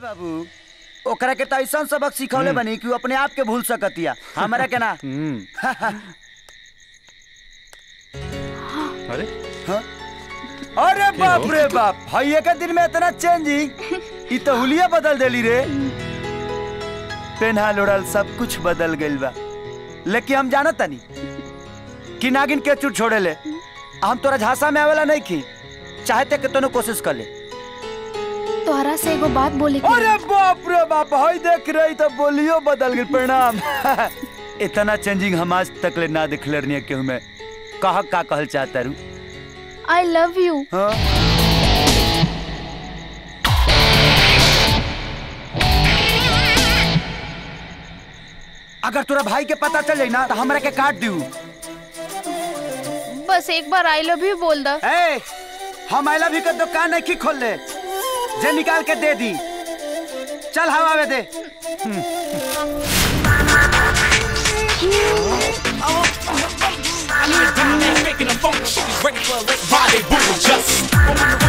बाबू ओकरा के त ऐसा सबक सिखौले बनी कि उ अपने आप के भूल सकतिया हमरा के ना अरे अरे बाप रे बाप भाई एक दिन में इतना चेंजिंग ई तो हुलिया बदल देली रे पेन्हा लोड़ल सब कुछ बदल गइल बा लेकिन हम जानत तनी कि नागिन के चुट छोड़े ले हम तोरा झांसा में आवेला नहीं की चाहते के तनो कोशिश कर ले तोहरा से एगो बात बोले के अरे बाप रे बाप हई देख रही तो बोलियो बदल गई प्रणाम इतना चेंजिंग हम आज तक ले ना दिखले रहनी केहू में कह का कहल चाहता रू आई लव यू हाँ? अगर तोरा भाई के पता चल जाई ना तो हमरा के काट दियो बस एक बार आई लव यू बोल द ए हम आइला भी के दुकान नहीं की खोल ले जे निकाल के दे दी चल हवा में दे Making a funk, she's ready for a body boom just.